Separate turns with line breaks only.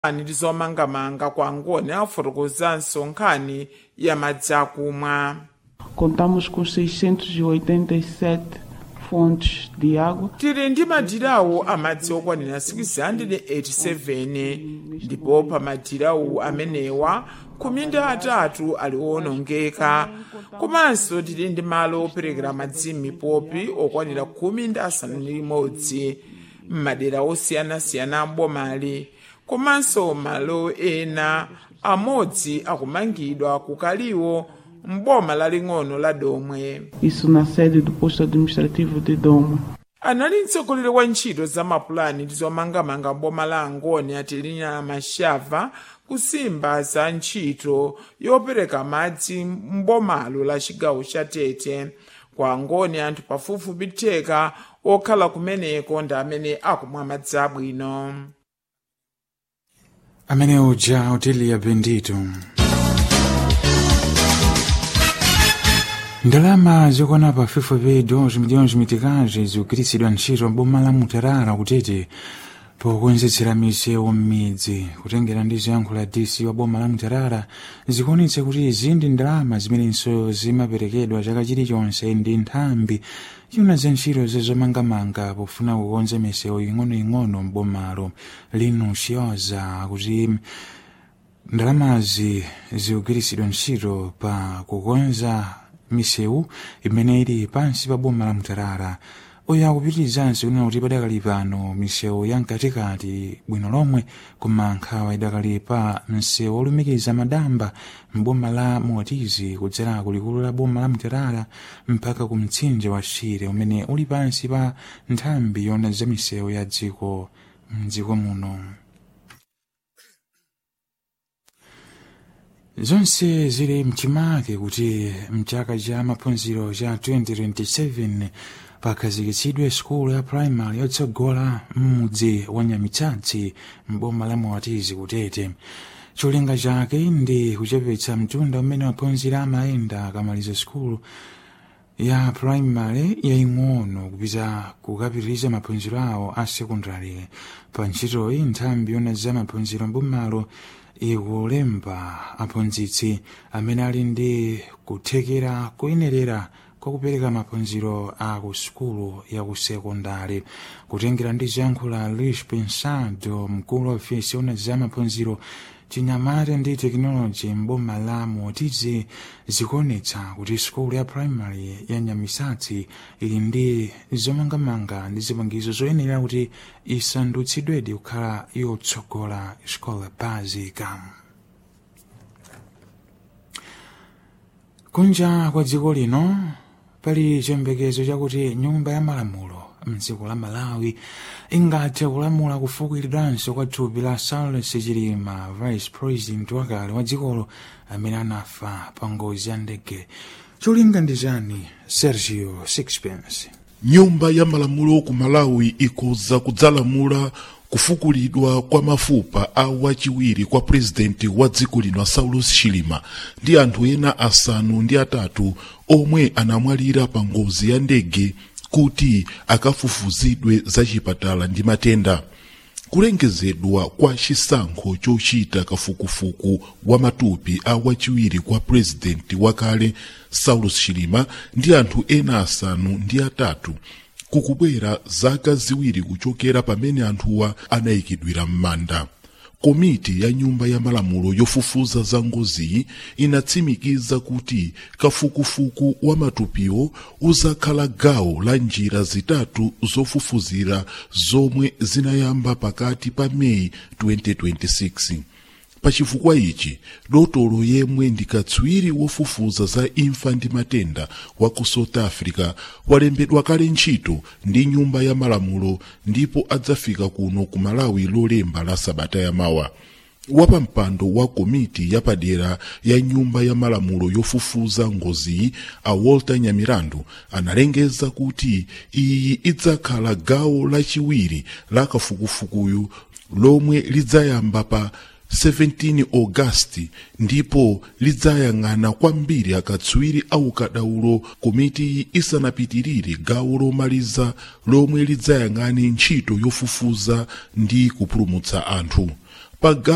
ndi zomangamanga kwa ngoni afotokozanso nkhani ya madzi akumwa
Contamos com 687 fontes de água.
tili ndi madirawu amadzi okwanira 687 ndipo pa madirawu amenewa khumi ndi atatu ali owonongeka komanso tili ndi malo operekera madzi m'mipopi okwanira khumi ndi asanu ndi limodzi m'madera osiyanasiyana ambomali komanso malo ena amodzi akumangidwa kukaliwo m'boma laling'ono la domwe
Isso na sede do posto administrativo de Doma.
anali mtsogoleri wa ntchito za mapulani ndi zomangamanga mboma la angoni atilina mashava kusimba za ntchito yopereka madzi mbomalo la chigawo cha tete kwa angoni anthu pafupifupi theka okhala kumeneko ndi amene akumwa madzi abwino
amene uja otilia bendito ndalama zokwana pa pafupifupi 2 miliyoni zimitikazi zikugwiritsidwa ntchito mboma la mutarara kutete pokonzetsera misewu m'midzi kutengera ndi ziyankho la dc wa boma la mutarara zikuonetsa kuti izi ndi ndalama zimenenso zimaperekedwa chaka chilichonse ndi nthambi yuna za ntchito zazomangamanga pofuna kukonza misewu ing'onoing'ono m'bomalo linucioza kuti ndalamazi zikugwiritsidwa ntchito pa kukonza misewu imene ili pansi pa boma la mutarara uyu akupitirizanso kunena kuti padakali pano misewu ya mkatikati bwino lomwe koma nkhawa idakali pa msewu olumikiza madamba mboma la motizi kudzera kulikulu la boma la mutarara mpaka ku mtsinje wa shire umene uli pansi pa nthambi yona za misewu ya dziko mdziko muno zonse zili mchimake kuti mchaka cha maphunziro cha 2027 pakhazikitsidwe sukulu ya primary yotsogola m'mudzi wa nyamitsatsi m'boma la motizi kutete cholinga chake ndi kuchepetsa mtunda umene maphunziro amayenda akamaliza sukulu ya primary yaing'ono kupita kukapitiriza maphunziro awo a sekondary pa ntchitoyi nthambi yona za maphunziro mbomalo ikulemba aphunzitsi amene ali ndi kuthekera kuyenerera kwa kupereka maphunziro a ku sukulu ya ku sekondari kutengera ndi ziyankho la luis pensado mkulu wa ofesi yona za maphunziro chinyamata ndi tekinoloji mboma la motizi zikuonetsa kuti sukulu ya primary ya nyamisatsi ili ndi zomangamanga ndi zipangizo zoyenera kuti isandutsidwedi kukhala yotsogola scola basica kunja kwa dziko lino pali chiyembekezo chakuti nyumba ya malamulo mdziko la malawi ingathe kulamula kufukulidwanso kwa thupi la saulos chilima vice president wakale wa dzikolo amene anafa pa ngozi ya ndege cholinga ndi chani sergio sixpence
nyumba ya malamulo ku malawi ikuza kudzalamula kufukulidwa kwa mafupa a wachiwiri kwa purezidenti wa dziko lino saulos chilima ndi anthu ena asanu ndi atatu omwe anamwalira pa ngozi ya ndege kuti akafufuzidwe za chipatala ndi matenda kulengezedwa kwa chisankho chochita kafukufuku wa matupi a wachiwiri kwa purezidenti wakale saulos chilima ndi anthu ena asanu ndi atatu kukubwera zaka ziwiri kuchokera pamene anthuwa anayikidwira m'manda komiti ya nyumba ya malamulo yofufuza za ngoziyi inatsimikiza kuti kafukufuku wa matupiwo uzakhala gawo la njira zitatu zofufuzira zomwe zinayamba pakati pa meyi 2026 pachifukwa ichi dotolo yemwe ndi katswiri wofufuza za imfa ndi matenda wa ku south africa walembedwa kale ntchito ndi nyumba ya malamulo ndipo adzafika kuno ku malawi lolemba la sabata yamawa wapampando wa komiti yapadera ya nyumba ya malamulo yofufuza ngoziyi a walter nyamirandu analengeza kuti iyi idzakhala gawo lachiwiri la kafukufukuyu lomwe lidzayamba pa 17 Augasti ndipo lidzayang'ana kwambiri akatswiri aukadaulo komiti isanapitirire gawo lomaliza lomwe lidzayang'ane ntchito yofufuza ndi kupulumutsa anthu pa